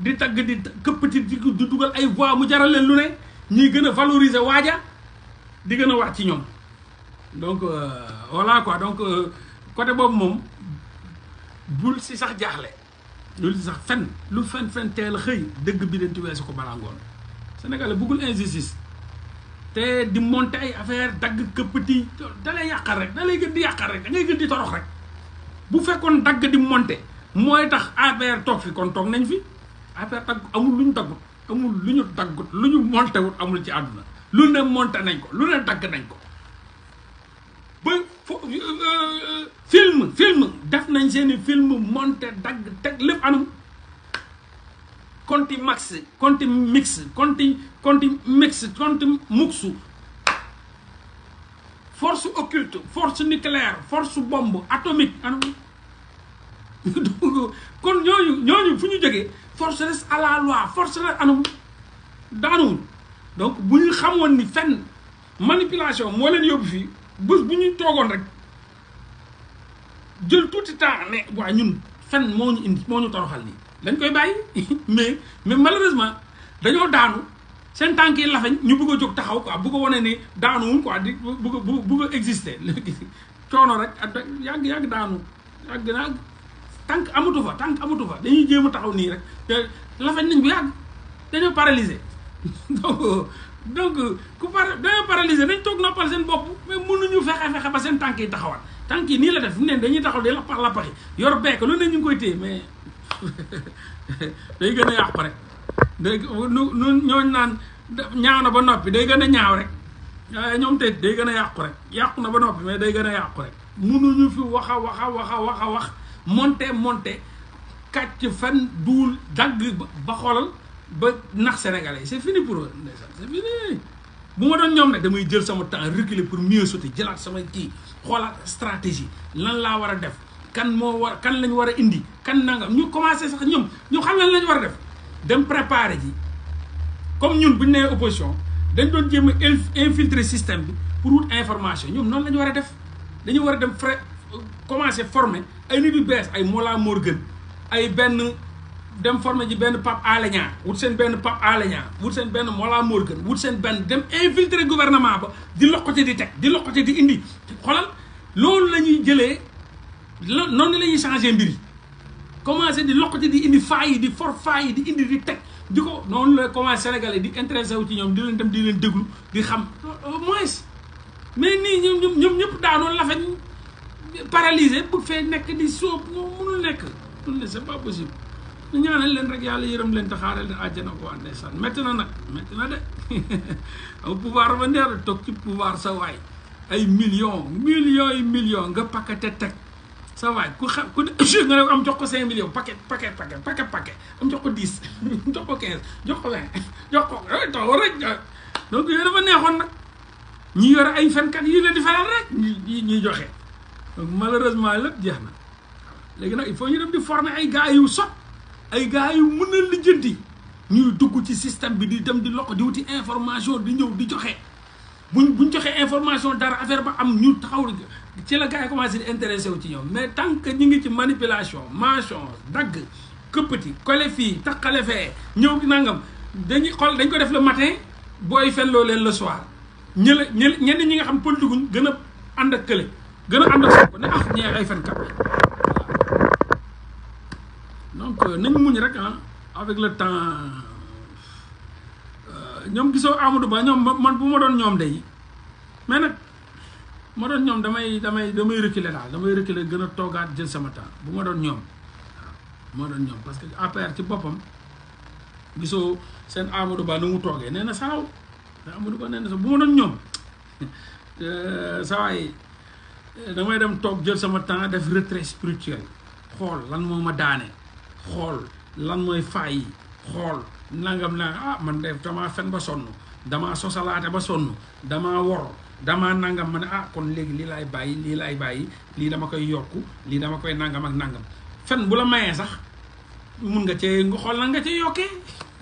di tagg di këppati di di dugal ay voix mu jaral leen lu ne ñuy gën a valoriser waaja di gën a wax ci ñoom donc voilà quoi donc côté boobu moom bul si sax jaaxle bul si sax fen lu fen fen teel xëy dëgg bi dañ ci weesu ko balaa ngoon Sénégalais bëggul injustice te di monter ay affaire dagg këppati da lay yàqal rek da lay gën di yàqal rek da ngay gën di torox rek bu fekkoon dagg di monter mooy tax APR toog fi kon toog nañ fi APR dagg amul lu ñu daggut amul lu ñu daggut lu ñu monté wut amul ci àdduna lu ne monté nañ ko lu ne dagg nañ ko ba fo film film def nañ seeni film monté dagg teg lépp anam conti max conti mix conti conti mix conti muxu force occulte force nucléaire force bombe atomique anam kon ñooñu ñooñu fu ñu jógee force reste à la loi force reste anam daanuwul donc bu ñu xamoon ni fenn manipulation moo leen yóbbu fii bés bu ñu toogoon rek jël tuuti temps ne waa ñun fenn moo ñu indi moo ñu toroxal nii dañ koy bàyyi mais mais malheureusement dañoo daanu seen tànk yi lafañ ñu bëgg a jóg taxaw quoi bëgg a wane ne daanuwul quoi di bëgg a bëgg a exister léegi coono rek ak yàgg yàgg daanu yàgg naa tànk amatu fa tànk amatu fa dañuy jéem a taxaw nii rek te lafañ nañ bu yàgg dañoo paralysé donc donc ku par dañoo paralysé dañ toog noppal seen bopp mais mënuñu fexe fexe ba seen tànk yi taxawal tànk yi nii la def fu ne dañuy taxaw di lappax lappaxi yor bekk lu ne ñu ngi koy téye mais day gën a yàqu rek day nu nu ñooñ naan ñaaw na ba noppi day gën a ñaaw rek waaye ñoom tey day gën a yàqu rek yàqu na ba noppi mais day gën a yàqu rek mënuñu fi wax a wax a wax a wax a wax monté monté kàcc fan duul dagg ba xoolal ba nax sénégalais yi c'est fini pour eux ndeysaan c'est fini bu ma doon ñoom nag damay jël sama temps reculer pour mieux sauter jëlaat sama kii xoolaat stratégie lan laa war a def kan moo war kan lañ war a indi kan nangam ñu commencé sax ñoom ñu xam lan lañ war a def dem préparer ji comme ñun bu ñu nee opposition dañ doon jéem a infiltrer système bi pour wut information ñoom noonu la ñu war a def dañu war a dem frais commencé former ay nit yu bees ay Mollah Morgun ay benn dem former ji benn Pape Alé Niang wut seen benn Pape Alé Niang wut seen benn Mollah Morgun wut seen benn dem infiltrer gouvernement ba di loqati di teg di loqati di indi xoolal loolu la ñuy jëlee lo noonu la ñuy changé mbir yi commencé di loqati di indi faay yi di for faay yi di indi di teg di ko noonu la commencé Sénégalais di intéressé wu ci ñoom di leen dem di leen déglu di xam au moins mais nii ñoom ñoom ñëpp daanoon la fa paralysé bëgg fee nekk di sóob ñoom mënul nekk mënul ne c'est pas possible ñu ñaanal leen rek yàlla yërëm leen te xaaral leen àjjana ko waa ndeysaan métti na nag métti na de au pouvoir ba neer toog ci pouvoir sa waay ay millions millions yi millions nga paquete teg sa waay ku xam ku nga ne am jox ko cinq millions paquet paquet paquet paquet paquet am jox ko dix jox ko quinze jox ko vingt jox ko taw rek donc yooyu dafa neexoon nag ñi yore ay fenkat yi leen di faral rek ñi ñuy joxe donc malheureusement lépp jeex na léegi nag il faut ñu dem di former ay gars yu sot ay gars yu mën a lijjanti ñuy dugg ci système bi di dem di lokk di wuti information di ñëw di joxe buñ buñ joxee information dara affaire ba am ñu taxaw ci la gars yi commencé di intéressé wu ci ñoom mais tant que ñu ngi ci manipulation mention dagg këppati kole fii taqale fee ñëw nangam dañuy xool dañ ko def le matin booy fenloo leen le soir ñële ñële ñenn ñi nga xam politique guñ gën a ànd ak kële gën a ànd ak ko ne ah ñee ay fenkat donc nañ muñ rek ah avec le temps ñoom gisoo Amadou Ba ñoom man bu ma doon ñoom day mais nag ma doon ñoom damay damay damay reculer daal damay reculer gën a toogaat jël sama temps bu ma doon ñoom waaw ma doon ñoom parce que APR ci boppam gisoo seen Amadou Ba nu mu toogee nee na saaw Amadou Ba nee na sax bu ma doon ñoom saa waay damay dem toog jël sama temps def retrait spirituel xool lan moo ma daane xool lan mooy faay yi xool nangam naa ah man def damaa fen ba sonn damaa sosalaate ba sonn damaa wor damaa nangam ma ne ah kon léegi lii laay bàyyi lii laay bàyyi lii dama koy yokku lii dama koy nangam ak nangam fen bu la mayee sax mun nga cee nga xool lan nga cee yokkee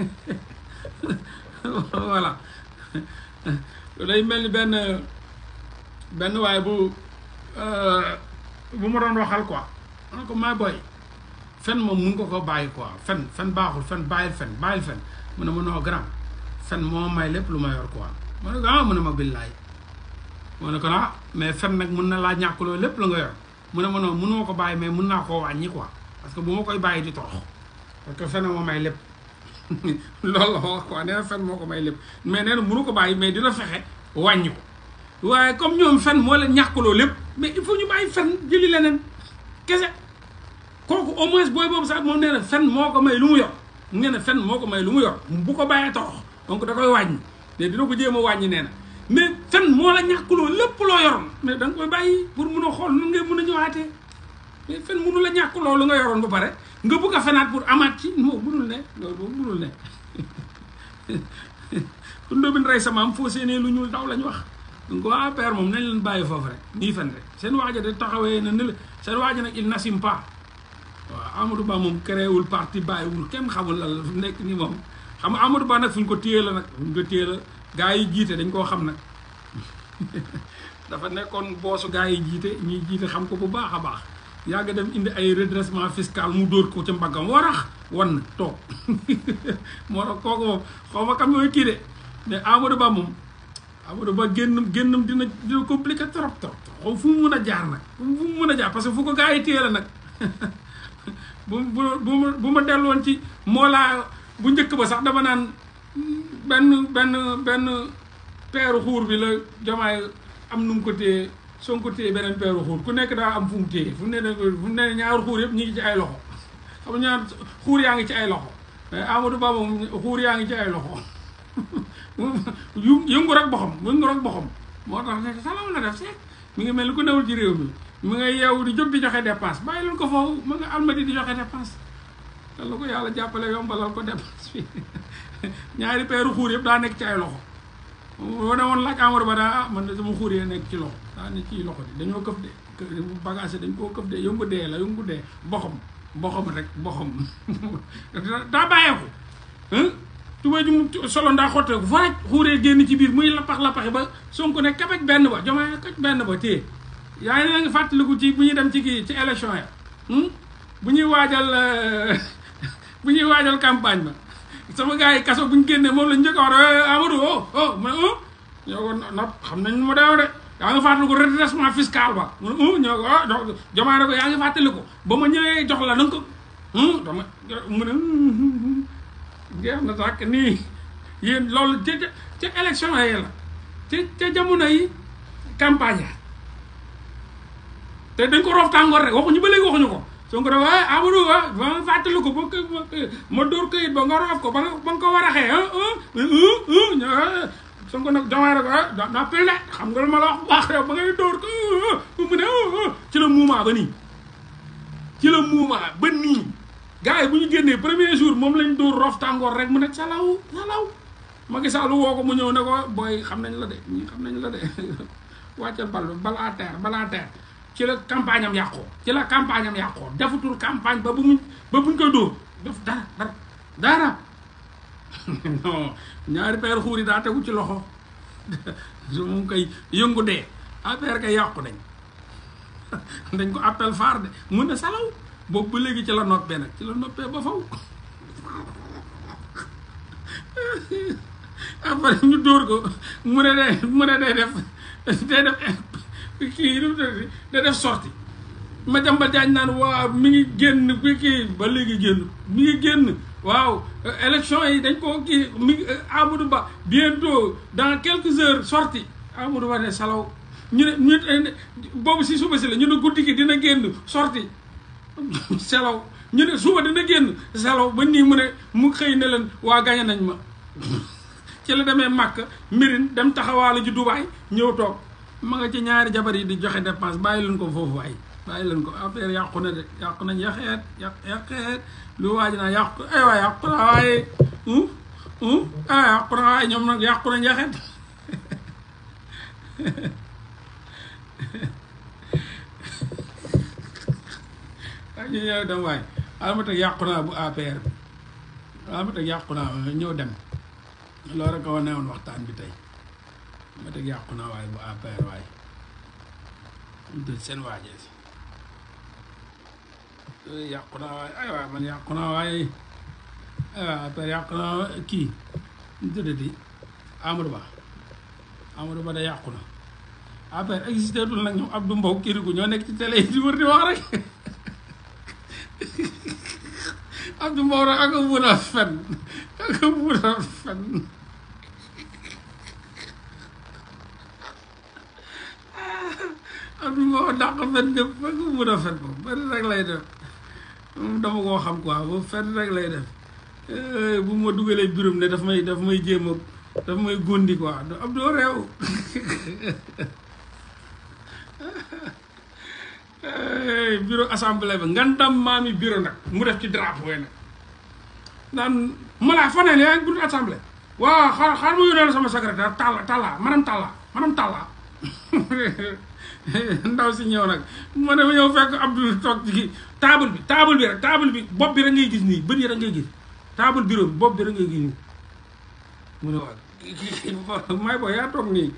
voilà day mel ni benn benn waaye bu bu ma doon waxal quoi man ko maa boy fen moom mun nga ko bàyyi quoi fen fen baaxul fen bàyyil fen bàyyil fen mu ne ma noo grand fen moo may lépp lu ma yor quoi ma ne ko ah mu ne ma billaay ma ne ko ah mais fen nag mun na laa ñàkkuloo lépp la nga yor mu ne ma noonu mënuma ko bàyyi mais mun naa koo wàññi quoi parce que bu ma koy bàyyi di torox parce que fen moo may lépp loolu la wax quoi nee na fen moo ko may lépp mais nee na mënu ko bàyyi mais dina fexe wàññi ko waaye comme ñoom fen moo leen ñàkkuloo lépp mais il faut ñu bàyyi fen jëli leneen kese kooku au moins booy boobu sax moom nee na fen moo ko may lu mu yor nee na fen moo ko may lu mu yor bu ko bàyyee torox donc da koy wàññi mais dina ko jéem a wàññi nee na mais fen moo la ñàkkuloo lépp loo yoroon mais da nga koy bàyyi pour mun a xool nu ngay mun a ñëwaatee mais fen munu la ñàkkuloo lu nga yoroon ba pare nga bugg a fenaat pour amaat ci moo munul ne loolu boobu munul ne ku ndóobin rey sa maam foo séenee lu ñuul daw lañ wax donc waa père moom nañ leen bàyyi foofu rek nii fen rek seen waaja de taxawee na ne la seen waaja nag il n'assume pas waaw Amadou Ba moom créewul parti bàyyiwul kenn xamul la la fu nekk nii moom xam nga Amadou Ba nag fu ñu ko téye la nag fu ñu ko téye la gaa yi jiite dañ koo xam nag dafa nekkoon boosu gaa yi jiite ñiy jiite xam ko bu baax a baax yàgg dem indi ay redressement fiscal mu dóor ko ca mbaggam warax wan na toog moo tax kooku moom xaw ma kam mooy kii de mais Amadou Ba moom Amadou Ba génn génnam dina dina compliqué trop trop xaw fu mu mën a jaar nag fu mu mën a jaar parce que fu ko gaa yi téye la nag bu bu bu ma bu ma delloon ci moo laa bu njëkk ba sax dama naan benn benn benn peeru xuur bi la jamaay am nu mu ko téye soo ko téye beneen peeru xuur ku nekk daa am fu mu téye fu mu ne fu mu ne ñaari xuur yëpp ñu ngi ci ay loxo xam nga ñaar xuur yaa ngi ci ay loxo mais Amadou Ba moom xuur yaa ngi ci ay loxo yu yëngu rek boxam yëngu rek boxam moo tax ne salaam la def seet mi ngi mel ni ku newul ci réew mi mi nga yeewu di jóg di joxe dépense bàyyi leen ko foofu ma nga almadi di joxe dépense te la ko yàlla jàppale yombalal ko dépense bi ñaari peeru xuur yëpp daa nekk ci ay loxo boo ne woon laaj Amadou Ba daa ah man de sama xuur yee nekk ci loxo daa ne ci loxo di dañoo këf de bagage dañ koo këf de yëngu dee la yëngu dee boxam boxam rek boxam daa bàyyeeku tubéy ju mu solo ndaa xotteeku fa rek xuuree génn ci biir muy lappax lappaxi ba Sonko ne kabaj benn ba jomaay kaj benn ba téye yaa ngi nga fàttaliku ci bu ñuy dem ci kii ci élection ya bu ñuy waajal bu ñuy waajal campagne ba sama gars yi kaso bu ñu génnee moom lañ njëkk a wax Amadou oh oh mais oh ñoo ko nopp xam nañ mu deew de yaa ngi fàttaliku redressement fiscal ba mu ne ñoo ko ah jomaa ne ko yaa ngi fàttaliku ba ma ñëwee jox la na nga ko dama mu ne jeex na sàkk nii yéen loolu ca ca élection yi la ca ca jamono yi campagne te dañ ko roof tàngoor rek waxuñu ba léegi waxuñu ko soo ko def waaye Amadou wa ba ma fàttali ko ba ma dóor këyit ba nga roof ko ba nga ba nga ko war a xee soo ko nag jamono rek ah daa pil de xam nga lu ma la wax bu baax yow ba ngay dóor ko mu ne ci la muumaa ba nii ci la muumaa ba nii gars yi bu ñu génnee premier jour moom lañ dóor roof tàngoor rek mu ne salaw salaw Macky Sall woo ko mu ñëw ne ko booy xam nañ la de ñii xam nañ la de wàccal bal bal à terre bal à terre ci la campagne am yàqoo ci la campagne am yàqoo defutul campagne ba bu mu ba buñ koy dóor def dara dara dara non ñaari peer xuur yi daa tegu ci loxo su moom koy yëngu dee affaire kay yàqu nañ dañ ko appel phare de mun na salaw boobu ba léegi ci la noppee nag ci la noppee ba faw après ñu dóor ko mu ne de mu ne day def day def kii da def sorti ma jàmbal jaañ naan waaw mi ngi génn bi kii ba léegi génn mi ngi génn waaw élection yi dañ koo kii mi ngi Amadou Ba bientôt dans quelques heures sorti Amadou Ba ne salaw ñu ne ñu boobu si suba si la ñu ne guddi gi dina génn sorti selaw ñu ne suba dina génn selaw ba nii mu ne mu xëy ne leen waa gañe nañ ma ci la demee màkk mirin dem taxawaale ji Dubaay ñëw toog ma nga ci ñaari jabar yi di joxe dépense bàyyi leen ko foofu waay bàyyi leen ko affaire yàqu na de yàqu nañ yaxeet yàq yaxeet lu waaj naa yàqu ay waay yàqu na waaye ah yàqu na waaye ñoom nag yàqu nañ yaxeet ah ñu ñëw dem waay alma teg yàqu naa bu APR bi alma teg yàqu naa ñëw dem loolu rek a wane woon waxtaan bi tey ma teg yàqu naa waaye bu APR waaye ñu seen waajee si yàqu naa waaye ay waay man yàqu naa waaye ay waay après yàqu naa kii ñu tuddati Amadou Ba Amadou Ba da yàqu na après existé tul nag ñoom Abdou Mbow kiriku ñoo nekk ci télé yi di wër di wax rek Abdou Mbow rek ak a mun a fen ak a mun a fen Abdou Mbow dàq fen ñëpp ak a mun a fen moom bari rek lay def moom dama koo xam quoi boobu fen rek lay def bu ma dugalee biram ne daf may daf may jéem a daf may góndi quoi Abdou réew bureau assemblée ba ngandam maami bureau nag mu def ci drapeau yi nag naan ma laa faneen yaa ngi bureau assemblée waaw xaar xaar mu yónnee sama secrétaire Talla Talla madame Talla madame Talla ndaw si ñëw nag ma ne ma ñëw fekk Abdou toog ci kii table bi table bi rek table bi bopp bi rek ngay gis nii bët yi rek ngay gis table bureau bi bopp bi rek ngay gis nii mu ne waaw may boo yaa toog nii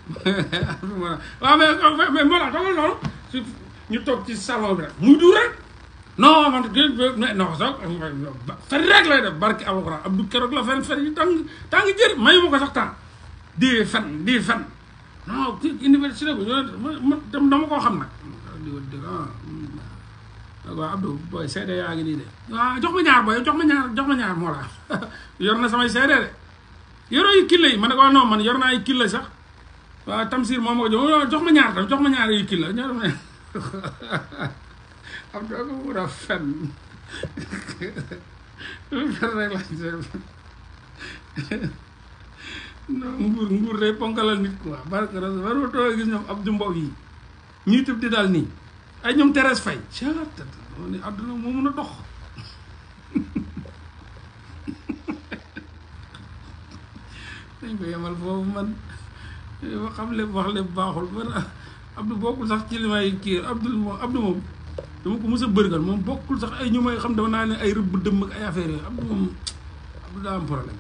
waaw mais mais moo la toogal noonu ñu toog ci salon bi rek muy du rek non man non sax fen rek lay def barki alxuraan Abdou keroog la fen fen yi tàng tàng jër mayu ma ko sax temps di fen di fen non ci université bi ma dama koo xam nag di di waaw Abdou booy seede yaa ngi nii de waaw jox ma ñaar booy jox ma ñaar jox ma ñaar moo la yor na samay seede de yoroo yu killa yi ma ne ko non man yor naa ay killa sax waaw Tamsir moom moo jox jox ma ñaar tam jox ma ñaar yu killa ñaar ma am doo ko mun a fen fen rek lañ non nguur nguur day ponkalal nit quoi barke ras waroo too gis ñoom Abdou Mbow yi ñuy tëb di daal nii ay ñoom Thérèse Faye catat ni àdduna moo mun a dox dañ ko yemal foofu man ma xam lépp wax lépp baaxul man Abdou bokkul sax ci li may kii Abdou moom Abdou moom dama ko mës a bërgal moom bokkul sax ay ñu may xam dama naa ne ay rëbb dëmm ak ay affaire yooyu Abdou moom Abdou daa am problème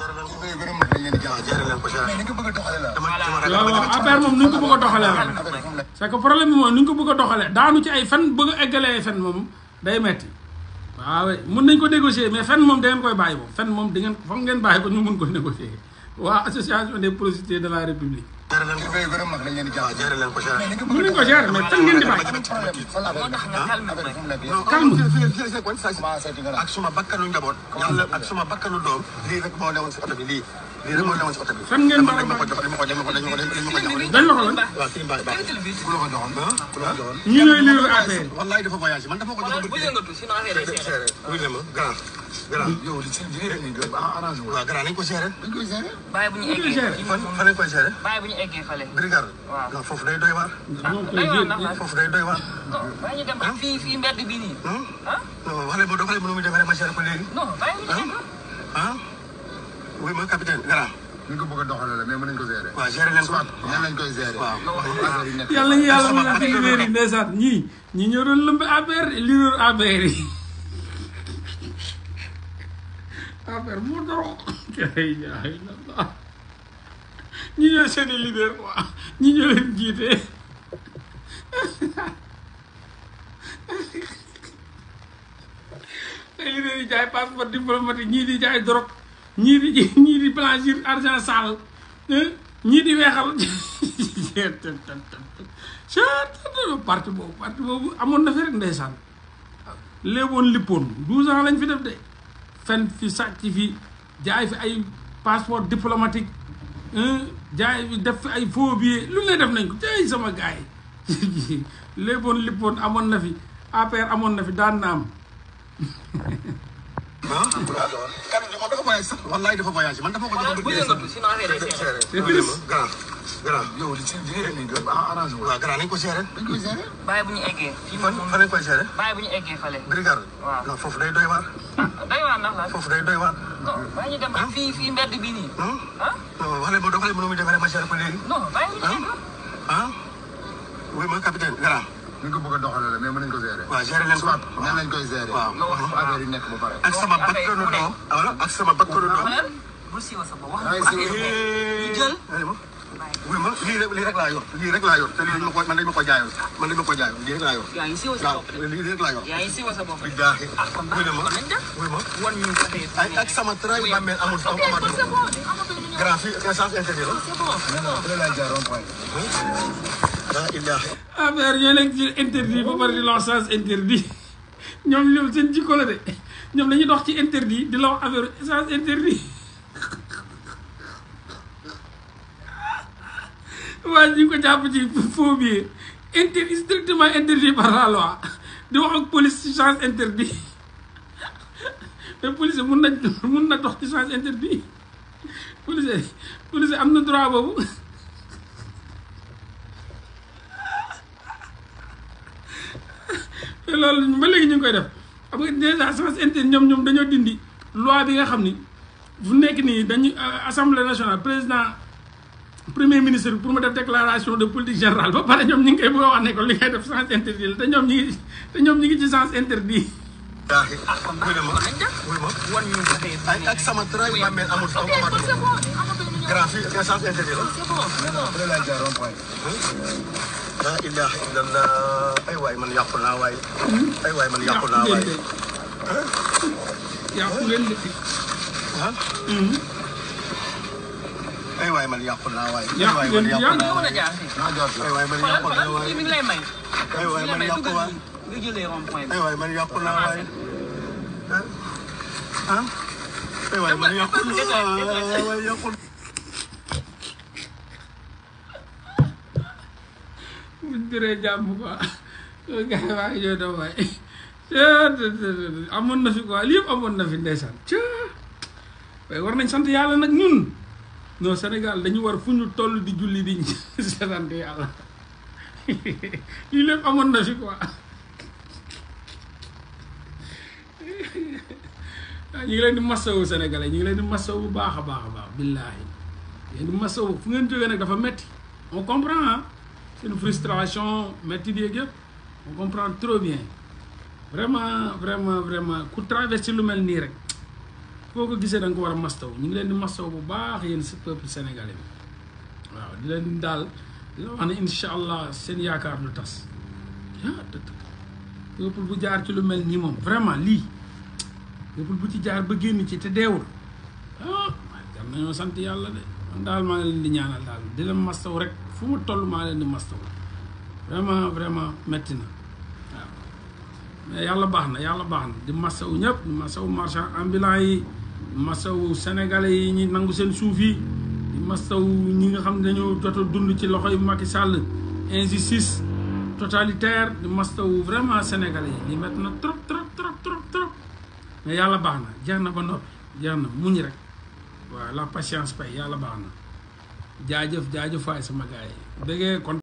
waaw waaw affaire moom ni ñu ko bëgg a doxalee la c'est que problème bi moom ni ñu ko bëgg a doxalee daanu ci ay fen bëgg a eggalee ay fen moom day metti waaw mun nañ ko négocier mais fen moom da ngeen koy bàyyi moom fen moom da ngeen foog ngeen bàyyi ko ñu mun ko négocier waa association des prostituées de la république jaare leen ko waaw jaare leen ko jaare mun nañ ko gérer mais fen ngeen di bàyyi calme ak suma bakkanu njaboot yàlla ak suma bakkanu doom lii rek moo newoon si oto bi lii lii rek moo newoon si oto bi Fan ngeen dañ ma ko jox dañ ma ko dañ ma ko dañ ma ko dañ ma ko jox dañ la ko lan waaw kii mbaay baax ku la ko joxoon ku la ko joxoon ñi ñooy lire affaire yi wallaay dafa voyagé man dafa ko jox bu yëngatu sinon affaire yi seere wuy le ma grand grand yow li ci li rek ni arrangé waaw grand nañ ko géré dañ koy géré bàyyi bu ñu koy eggee gérer. fii fan moom fan lañ koy géré bàyyi bu ñu eggee fale brigade Waaw. non foofu day doy waar ñoo koy day waar jël ndax la foofu day doy waar non bàyyi ñu dem ak fii fii mbedd bii nii ah non wax leen ma doxalee mënu muy demee rek ma géré ko léegi non bàyyi bu ñu egg ah oui ma capitaine grand ni ñu ko bëgg a doxalee la mais mën nañu ko gérer. waaw géré leen ko nan lañ koy gérer. waaw affaire yi nekk. yàlla ñu yàlla mën a fi libéer yi ndeysaan ñii ñi ñoo doon lëmb affaire liiróor affaire yi affaire mu doro ay yaay la ñi ñoo seeni leader quoi ñi ñoo leen jiite ay leader yi jaay passeport diplomatique ñii di jaay drogue ñii di ñii di blanchir argent sale ñii di weexal parti boobu parti boobu amoon na fi rek ndeysaan léeboon lippoon douze ans lañ fi def de fen fi sàcc fi jaay fi ay passeport diplomatique jaay fi def fi ay faux billets lu ne def nañ ko tey sama gars yi léeboon lippoon amoon na fi APR amoon na fi daan na am ah kan moom dafa voyagé sax wallaay dafa voyagé man dafa ko jox bu yëngatu sinon affaire yi seere c'est triste grand grand yow li ci li rek ni arrangé wu. waaw grand nañ ko géré dañ koy gérer. bàyyi bu ñu eggee fii fan moom fan lañ koy géré bàyyi bu ñu eggee fale brigade Waaw. non foofu day doy waar day waar ndax la foofu day doy waar non bàyyi ñu dem ak fii fii mbedd bii nii ah non wax leen ma doxalee mënu muy demee rek ma géré ko léegi non bàyyi bu ñu egg ah oui ma capitaine grand ni ñu ko bëgg a doxalee la mais mën nañu ko gérer. waaw géré leen ko nan lañ koy gérer. waaw affaire yi nekk ba pare. ak sama bakkanu doom wala ak sama bakkanu doom xoolal bul siiwa sa bopp wax Ay, nga ko siiwa sa affaire yi ñu jël Allez, ma. wuy ma lii rek lii rek laa yor lii rek laa yor te lii dañ ma ko man dañ ma ko jaayoon man dañ ma ko jaayoon lii rek laa yor yaa ngi siwa sa waaw bopp de lii rek laa yor yaa ngi siwa sa bopp de billaahi ah kon wuy baax ma kon nañ dem wuy ma wan ñu côté ay ak sama tray bàmmeel amul ok amul kon c'est bon amatuñu ñu ñëw grand fii essence interdit la c'est bon c'est bon Fële laay jaar rond point. la ilaha affaire ñoo nekk ci interdit ba pare di la wax sens interdit ñoom ñoom seen jikko la de ñoom dañuy dox ci interdit di la wax affaire sens interdit waaye ñu ngi ko jàpp ci faux billet interdit strictement interdit par la loi di wax ak police ci sens interdit mais police mun na mun na dox ci sens interdit police police am na droit boobu te loolu ba léegi ñu ngi koy def xam nga déjà sens interdit ñoom ñoom dañoo dindi loi bi nga xam ni fu nekk nii dañu assemblée nationale président premier ministre bi pour mu def déclaration de politique générale ba pare ñoom ñu ngi koy bëgg a wax ne ko li ngay def sens interdit la te ñoom ñi ngi te ñoom ñi ngi ci sens interdit ilahi ah kon baax wuy ma kon nañ dem wuy ma wan ñu côté ay ak sama tray bàmmeel amul ok kon c'est bon amatuñu ñu ñëw grand fii essence interdit la c'est bon c'est bon Fële laay jaar rond point. la ilaha illallah ay waay man yàqu naa waay ay waay man yàqu yàqu naa ngeen waay de yàqu ngeen de ah ay waay man yàqu naa waay ay Yàqu waay ngeen man di yàqu yàqu. naa nga mën a waay jaar fii Naa jaar fii. ay waay man xoolal yàqu naa xoolal waay mi ngi lay may ay waay mi ngi man lay may yàqu dugal waay nii nga jëlee rond point bi ay waay man yàqu naa waay ah ah ay waay man yàqu naa waay waay yàqu buñ diree jàmm quoi gars yi waa ngi ñëw daw waay amoon na fi quoi lii yëpp amoon na fi ndeysaan ca waaye war nañ sant yàlla nag ñun non Sénégal dañu war fu ñu toll di julli di sant yàlla lii lépp amoon na fi quoi ñu ngi leen di masawu sénégalais ñu ngi leen di masawu bu baax a baax a baax billaahi leen di masawu fu ngeen jógee nag dafa metti on comprend ah seen frustration metti di yëpp on comprend trop bien vraiment vraiment vraiment ku traversé lu mel nii rek foo ko gisee da nga ko war a mastaw ñu ngi leen di mastaw bu baax yéen si peuple sénégalais bi waaw di leen daal di la wax ne incha allah seen yaakaar du tas ah peuple bu jaar ci lu mel nii moom vraiment lii peuple bu ci jaar ba génn ci te deewul ah jar nañoo sant yàlla de man daal maa ngi leen di ñaanal daal di leen mastaw rek fu mu toll maa leen di mastaw vraiment vraiment metti na waaw mais yàlla baax na yàlla baax na di masawu ñëpp di masawu marchand ambulant yi di masawu sénégalais yi ñi nangu seen suuf yi di masawu ñi nga xam ne dañoo jot a dund ci loxoy Macky Sall injustice totalitaire di masawu vraiment sénégalais yi li métti na trop trop trop trop trop mais yàlla baax na jeex na ba noppi jeex na muñ rek waaw la patience pay yàlla baax na jaajëf jaajëf waay sama gars yi déggee kon